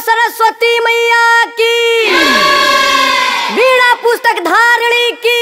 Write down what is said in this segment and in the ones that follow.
सरस्वती मैया की वीणा पुस्तक धारणी की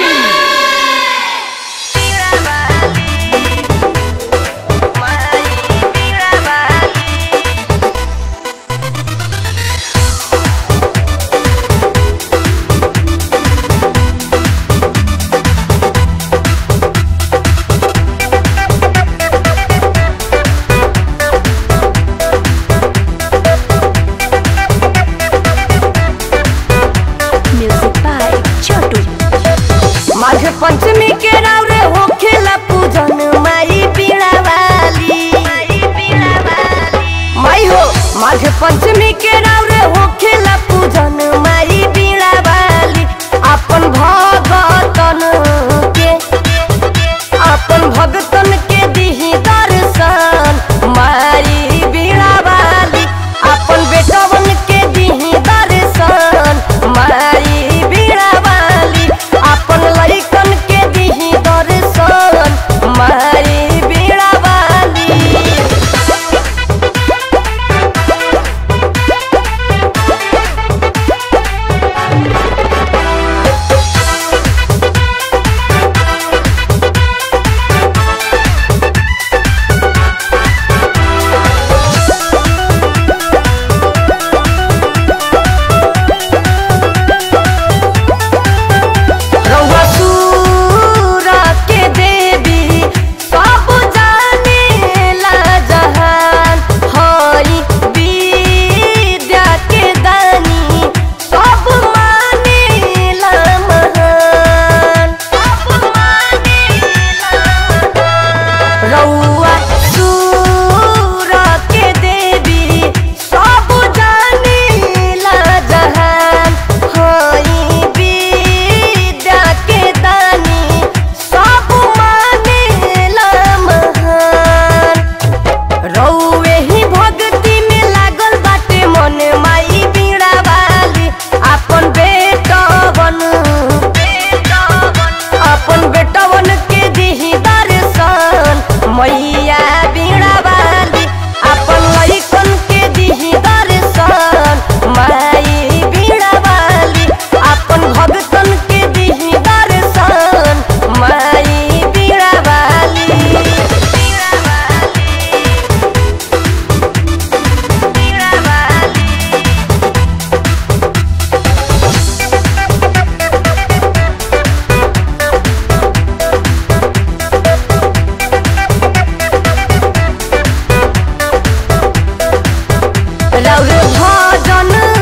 Music by Chotu. Magh Panchami के रावरे होखेला पूजन माई पीड़ा वाली माई हो माघ पंचमी के रावरे होखेला पूजन माई पीड़ा वाली अपन भगतन के अपन भगतन के दिही दर्शन माई बीड़ा वाली अपन बेटवन के दिही दर्शन माई बीड़ा वाली अपन लइकन के दिही दर्शन माई बीड़ा वाली रउआ सूरा के देवी सब जानेला जहान हई विद्या के दानी सब मानेला महान रउआ सूरा के देवी सब जानेला जहान हई विद्या के दानी सब मानेला महान रउए ही भक्ति में लागल बाटे मन माई बीड़ा वाली अपन बेटवन अपन बेटवन के दिही दर्शन मैया बीड़ा वाली अपन लइकन के दिही दर्शन माई बीड़ा वाली अपन भगतन के दिही दर्शन माई बीड़ा वाली रौर भजन